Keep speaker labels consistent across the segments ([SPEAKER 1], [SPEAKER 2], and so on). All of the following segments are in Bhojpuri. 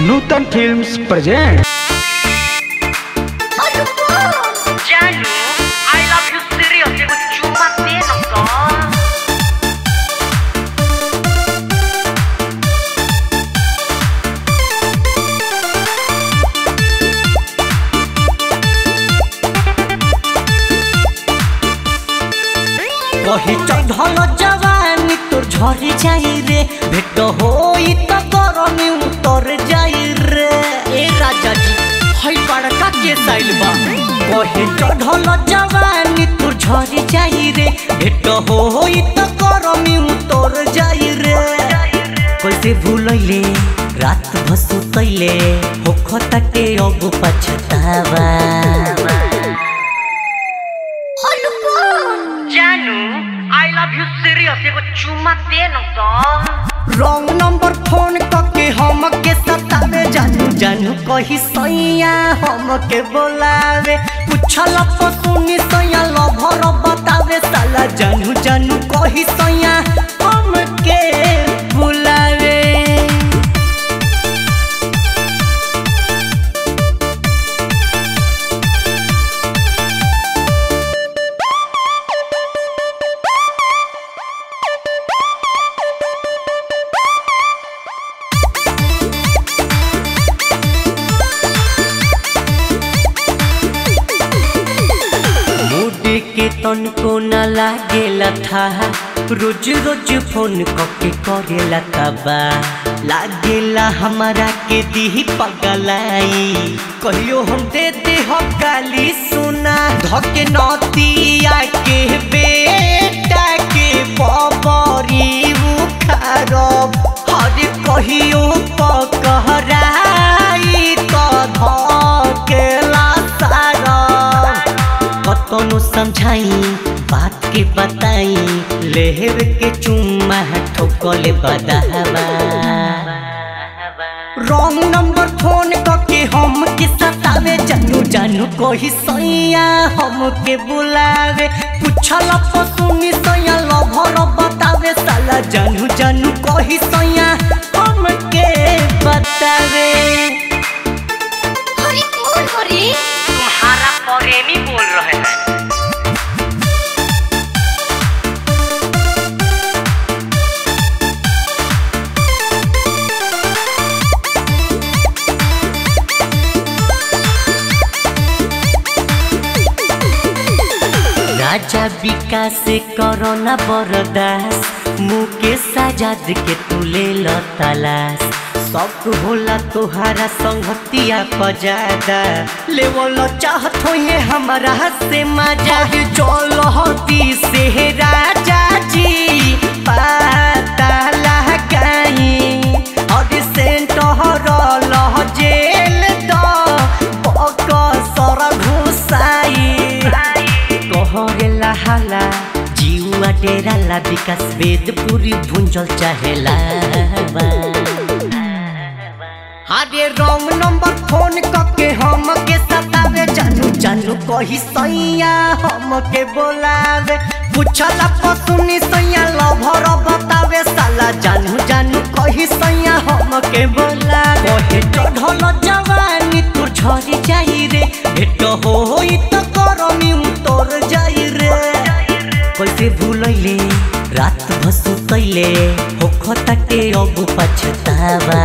[SPEAKER 1] Nutan films present
[SPEAKER 2] Janu, I love you serious. Ego cuma tenang toh.
[SPEAKER 3] কহি চढ़ल जवानी तोर झर जाई रे भेट होई त गरमी उतर जाई रे ए राजा जी हई बड़का के साइल बा कही चढ़ल जवानी तोर झर जाई रे भेट होई त गरमी उतर जाई रे कैसे भूलैले रात भसुतैले होखताटे अब पछतावा
[SPEAKER 2] Janu, I love you serious. Ego cuma tenang toh.
[SPEAKER 3] Wrong number phone करके हम के सतावे जानू जानू कही सैया हम के बोलावे पूछल सुनी सैया लभर बतावे साला जानू जानू कही सैया हम के बुलावे मुडी के तन को न लागेला था रोज रोज फोन करके करेला तबा लागेला हमारा के दी पगलाई कहियो हम दे दे हो गाली सुना धके नतिया के बेटा के बबरी उखारब हर कहियो पकहराई तो धकेला सारब कतनो समझाई बात के बताई लेहर के चुम्मा ठोकले बदावा रॉन्ग नंबर फोन करके हम के सतावे जानू जानू कही सैया हम के बुलावे पूछल सुनी सैया लभर बतावे साला जानू जानू कही सैया हम के बतावे
[SPEAKER 2] तुम्हारा प्रेमी बोल रहे हैं
[SPEAKER 3] राजा विकास करोना बरदास मुकेश आजाद के तुले ल तलाश सब होला तोहारा संगतिया पजादा लेवल चाहत होए हमारा से मजा चल हती से राजा जी पता लगाई और सेंट हरल जेल द बक सर घुसाई कहरेला हाला जीवा डेराला विकास वेद पूरी भुंजल चाहेला अरे रॉन्ग नंबर फोन करके हम के सतावे जानू जानू कही सैया हम के बोलावे पूछला पसुनी सैया लभर बतावे साला जानू जानू कही सैया हम के बोलावे कहे चढ़ल जवानी तोर झरी जाई रे भेट होई त करमी उतर जाई रे कैसे भूलैले रात भसुतैले होखताटे अब पछतावा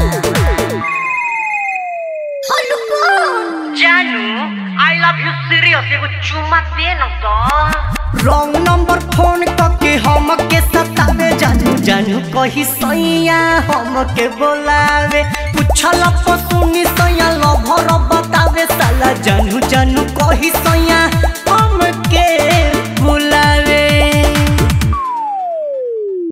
[SPEAKER 2] Janu, I love you serious. Ego cuma tenang toh.
[SPEAKER 3] Wrong number phone करके हम के सतावे जानू जानू कही सैया हम के बोलावे पूछल सुनी सैया लभर बतावे साला जानू जानू कही सैया